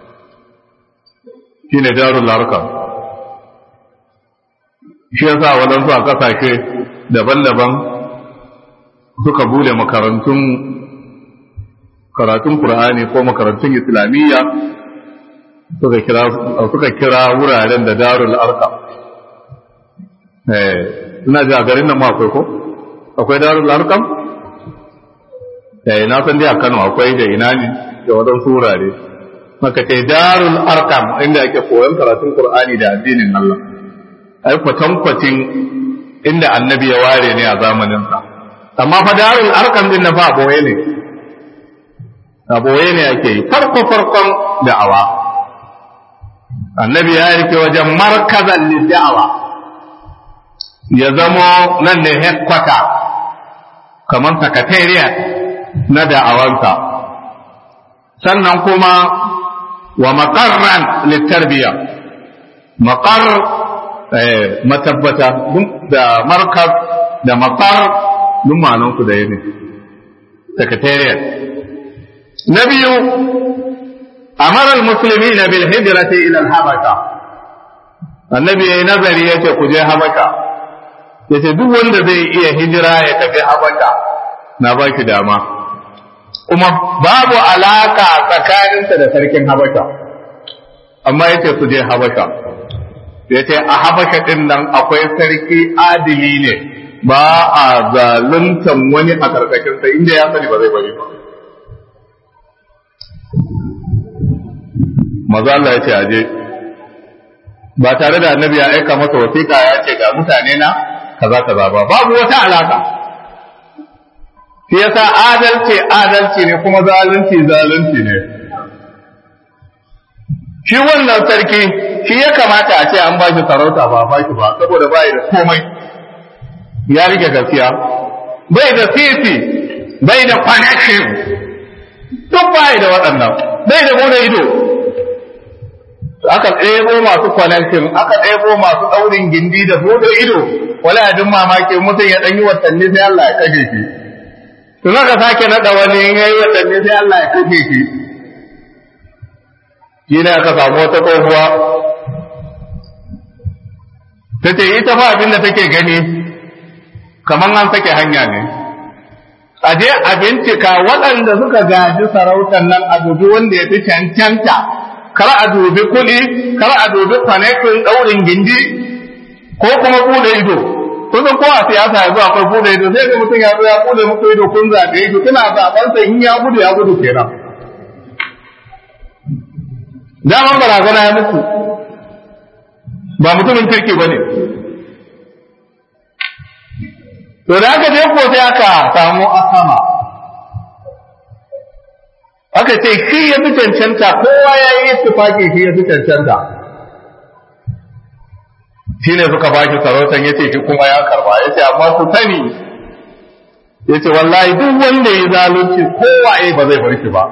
shine darul arqam shi yasa wadansu a kasashe daban-daban suka bude makarantun karatun Qur'ani ko makarantun Islamiyya suka kira suka kira wuraren da Darul Arqam eh ina ji a garin nan ma akwai ko akwai Darul Arqam eh na san dai a Kano akwai da ina ne da wadansu wurare maka ce Darul Arqam inda ake koyon karatun Qur'ani da addinin Allah ai kwatankwacin inda annabi ya ware ne a zamaninsa amma fa Darul Arqam din na fa boye ne a boye ne ake yi farko farkon da'awa annabi ya rike wajen markazan da'awa ya zamo nan ne headquarter kamar secretariat na da'awansa sannan kuma wa makarran littarbiya makar matabbata da markaz da makar duk ma'anansu da ne secretariat na biyu amara al-muslimina bil hijrati ila al-habasha annabi yayi nazari yace ku je habasha yace duk wanda zai iya hijira ya tafi habasha na baki dama kuma babu alaka tsakaninsa da sarkin habasha amma yace su je habasha yace a habasha din nan akwai sarki adili ne ba a zaluntan wani a karkashin sa inda ya sani ba zai bari ba maza Allah ya ce aje ba tare da annabi ya aika masa wasiƙa ya ce ga mutane na kaza kaza ba babu wata alaka shi yasa adalci adalci ne kuma zalunci zalunci ne shi wannan sarki shi ya kamata a ce an ba shi sarauta ba ba shi ba saboda bai da komai ya rike gaskiya bai da sisi bai da connection duk bai da waɗannan bai da bude ido aka ɗebo masu connection aka ɗebo masu ɗaurin gindi da bude ido wala ya duk mamaki mutum ya ɗan yi watanni sai Allah ya kashe shi to aka sake naɗa wani in yayi watanni sai Allah ya kashe shi shi ne aka samu wata tsohuwa ta ce ita fa abin da take gani kamar an sake hanya ne a je a bincika waɗanda suka gaji sarautar nan a dubi wanda ya fi cancanta kar a dubi kuɗi kar a dubi kwanakin ɗaurin gindi ko kuma buɗe ido kusan ko a siyasa yanzu akwai buɗe ido sai ga mutum ya zo ya buɗe muku ido kun zaɓe shi kuna zaɓen sa in ya gudu ya gudu kenan daman barazana ya muku ba mutumin kirki ba ne to da aka je ko sai aka samu asama aka ce shi ya fi cancanta kowa ya yi tufaki shi ya fi cancanta shi ne suka ba shi sarautan ya ce shi kuma ya karba ya ce amma su sani ya ce wallahi duk wanda ya zalunci kowa ya ba zai bar shi ba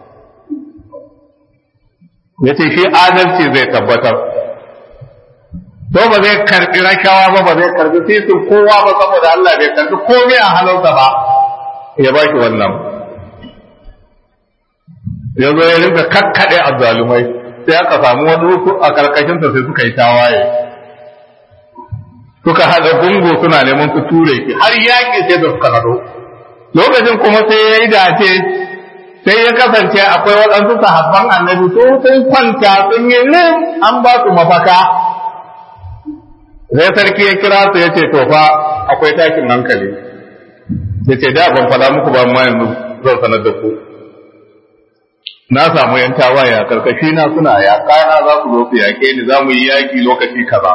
ya ce shi adalci zai tabbatar to ba zai karbi rashawa ba ba zai karbi sisin kowa ba saboda Allah bai karbi komai a halarsa ba ya ba shi wannan ya zo ya rinka kakkaɗe azzalumai sai aka samu wani wasu a karkashinsa sai suka yi tawaye suka haɗa gungu suna neman su ture shi har yaƙi sai da suka haɗo lokacin kuma sai ya yi dace sai ya kasance akwai waɗansu sahabban annabi su sun kwanta sun yi lim an ba su mafaka sai sarki ya kira su ya ce to fa akwai takin hankali ya ce da ban faɗa muku ba amma yanzu zan sanar da ku na samu yan tawaye a karkashi na suna yaƙa na za su zo su yaƙe ni za mu yi yaƙi lokaci kaza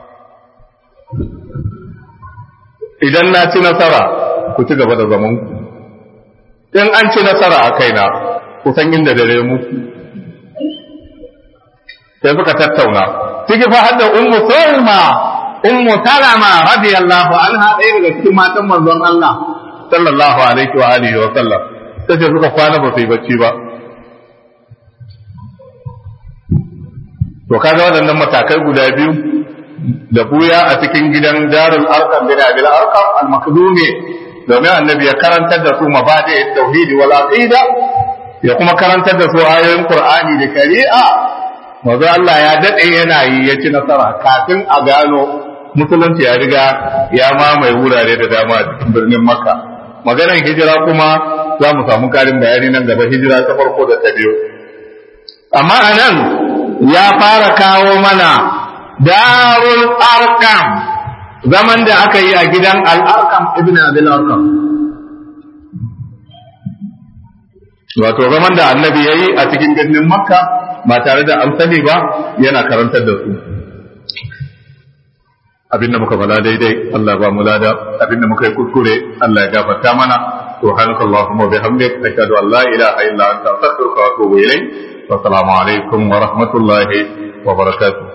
idan na ci nasara ku ci gaba da zaman ku in an ci nasara a kaina ku san inda dare muku sai suka tattauna ciki fa hadda ummu sulma ummu salama radiyallahu anha ɗaya daga cikin matan manzon Allah sallallahu alaihi wa alihi wa sallam tace suka kwana ba su yi bacci ba to kaga waɗannan matakai guda biyu da buya a cikin gidan darul arkam bin abil arkam al makdumi domin annabi ya karantar da su mabadi tauhidi wal aqida ya kuma karantar da su ayoyin qur'ani da shari'a maza Allah ya dade yana yi ya ci nasara kafin a gano musulunci ya riga ya mamaye wurare da dama a cikin birnin makka maganar hijira kuma za mu samu karin bayani nan gaba hijira ta farko da ta biyu amma anan ya fara kawo mana darul arkam zaman da aka yi a gidan al'arkam ibn abil arkam wato zaman da annabi ya yi a cikin birnin makka ba tare da an sani ba yana karantar da su abinda muka bala daidai Allah ba mu lada abinda muka yi kuskure Allah ya gafarta mana سبحانك اللهم وبحمدك أشهد أن لا إله إلا أنت أستغفرك وأتوب إليك والسلام عليكم ورحمة الله وبركاته